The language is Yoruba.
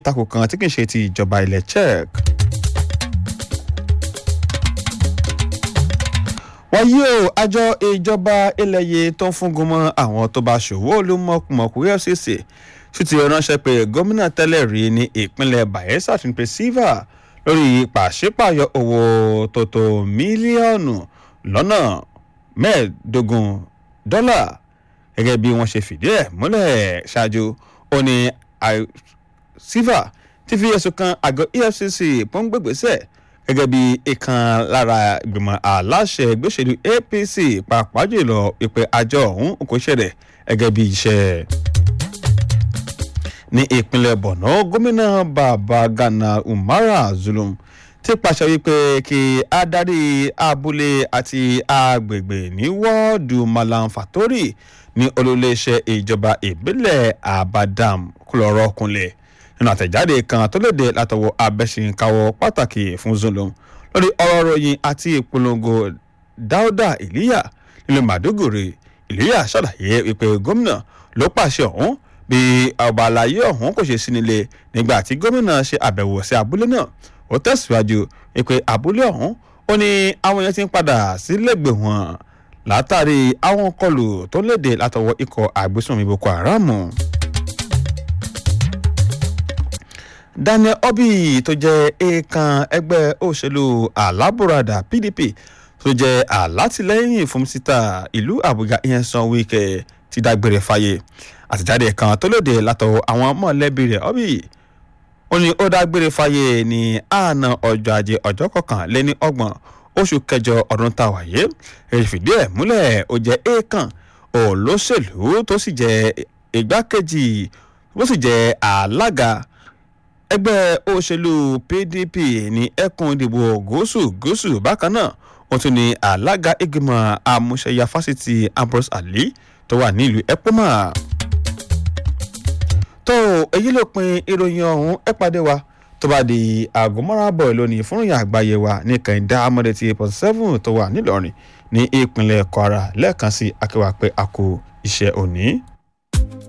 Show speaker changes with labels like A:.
A: tako kan tí kì í ṣe ti ìjọba ilẹ̀ czech. wáyé o àjọ ìjọba ilẹ̀ yìí tó ń fúngun mọ́ àwọn tó bá ṣòwò olúmọ̀kùmọ̀kù efcc sì ti ránṣẹ́ pé gómìnà tẹ́lẹ̀ rí ní ìpínlẹ̀ bayelsa ti ń pe silva lórí pàṣípààyọ owó tó tó mílíọ̀nù lọ́nà mẹ́ẹ̀ẹ́dógún dọ́là gẹ́gẹ́ bí wọ́n ṣe fìdí ẹ̀ múlẹ̀ ṣáájú ó ní silva ti fi ẹ̀sùn kan àgọ́ efcc pọ́ngbẹ́gbẹ́sẹ̀ gẹ́gẹ́ bí ìkan lára ìgbìmọ̀ aláṣẹ gbèsèlú apc pàápàá jùlọ ìpè àjọ ọ̀hún kò ṣẹlẹ̀ gẹ́gẹ́ bí iṣẹ́. ní ìpínlẹ̀ borno gómìnà babagana umara zulum ti pàṣẹ wípé kí adarí abúlé àti agbègbè ní wọ́ọ̀dù malam fatori ní olóléeṣẹ́ ìjọba ìbílẹ̀ abadam kúlọ̀rọ̀ kunlẹ̀ nínú àtẹ̀jáde kan tó léde látọwọ́ abẹ́sìnkáwọ́ pàtàkì fún zulum lórí ọ̀rọ̀ ròyìn àti ìpolongo dáúdà ìlíyà nílùú màdúgùrì ìlíyà ṣàlàyé wípé gómìnà ló pàṣẹ ọ̀hún bí ọba àlàyé ọ̀hún kò ṣe sí nílé nígbà tí gómìnà ṣe àbẹ̀wò sí abúlé náà ó tẹ̀síwájú wípé abúlé ọ̀hún ó ní àwọn yẹn ti ń padà sílẹ̀gbẹ̀ wọn látàrí àwọn kọlù tó léde látọwọ́ ikọ̀ àgbésùnmí boko haram. daniel obi tó jẹ́ èèkàn ẹgbẹ́ òṣèlú alábùradà pdp tó jẹ́ alátìlẹ́yìn fún síta ìlú àbújá ìyẹn san wíkẹ́ ti dágbére fáyé àtẹ̀jáde kan tó lòdì látọ̀ àwọn mọ̀lẹ́bí rẹ̀ obi ó ní ó dágbére fáyé ní àná ọjọ́ ajé ọjọ́ kọkànléní ọgbọ̀n oṣù kẹjọ ọdún tá a wáyé èyí fìdí ẹ̀ múlẹ̀ ó jẹ́ èèkàn olóṣèlú tó sì jẹ́ igbákejì tó sì jẹ́ alága ẹgbẹ́ òṣèlú pdp ní ẹkùn ìdìbò gúúsù gúúsù bákan náà wọ́n tún ní alága ìgbìmọ̀ amúṣẹ́yà fásitì ambrose ali tó wà nílùú epoma. tó èyí ló pin ìròyìn ọ̀hún ẹ pàdé wa tó bá di aago mọ́ràbọ̀ lónìí fún ìyá àgbáyé wa ní kẹ̀hìndé amọ̀dé ti point seven tó wà nílọrin ní ìpínlẹ̀ kwara lẹ́ẹ̀kan sí akéwà pé a kò iṣẹ́ òní.